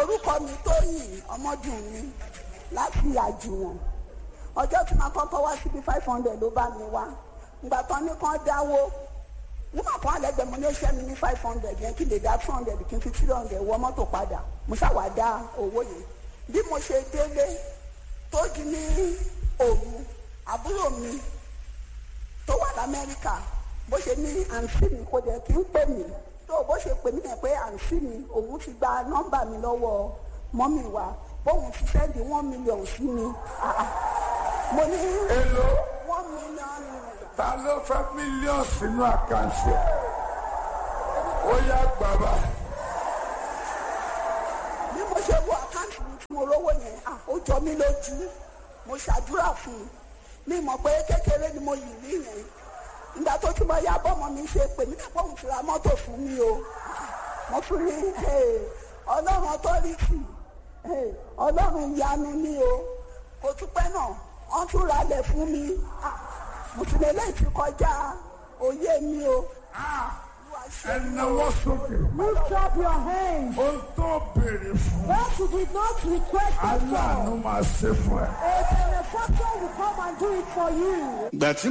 orúkọ mi tóyìn ọmọdún mi láti àjùwọ̀n ọjọ́ tí màá kọ́kọ́ wá síbi five hundred ló bá mi wá ìgbà tán ní kán dáwó nígbà kan àlẹ́gbẹ̀ẹ́ mo ní ó ṣẹ́ mi ní five hundred yẹn kí lè dá two hundred kí n fi three hundred wọ mọ́tò padà mo ṣàwá dá owó yẹn bí mo ṣe délé tó di ní òru àbúrò mi tó wà lamẹ́ríkà bó ṣe ní àǹtí mi kò dẹ̀ kí ń pè mí tó bó ṣe pè mí yẹn pé àǹtí mi òun ti gba nọ́mbà mi lọ́wọ́ mọ́mì wa bóun ti sẹ́ndì one million sí mi Ah, ah. mo ní èlò one million naira. ta ló fẹ́ mílíọ̀nù sínú àkáǹtì ẹ̀ ó yá gbàgbà bí mo ṣe wo àkáǹtì mi tí mo rówó yẹn à ó jọ mí lójú mo ṣàdúrà fún un mi mọ̀ pé kékeré ni mo yìí rí yẹn ìgbà tó tún bá yá bọ́mọ mi ṣe pè mí nípa òun ti ra mọ́tò fún mi o mo tún ní eh, ọlọ́run ọtọ́rìtì eh, ọlọ́run ìyanu ni o kò tún pẹ́ náà wọ́n tún ra lẹ̀ fún mi Ah, mo tún lè lẹ́yìn tí kọjá òye mi o. Olúwa ṣe ẹ mí o. náwó sókè Lift up your hands. ó tó béèrè fún What you did not request aláàánú before, máa ṣe fún ẹ. a benefactor will come and do it for you. ìgbà tí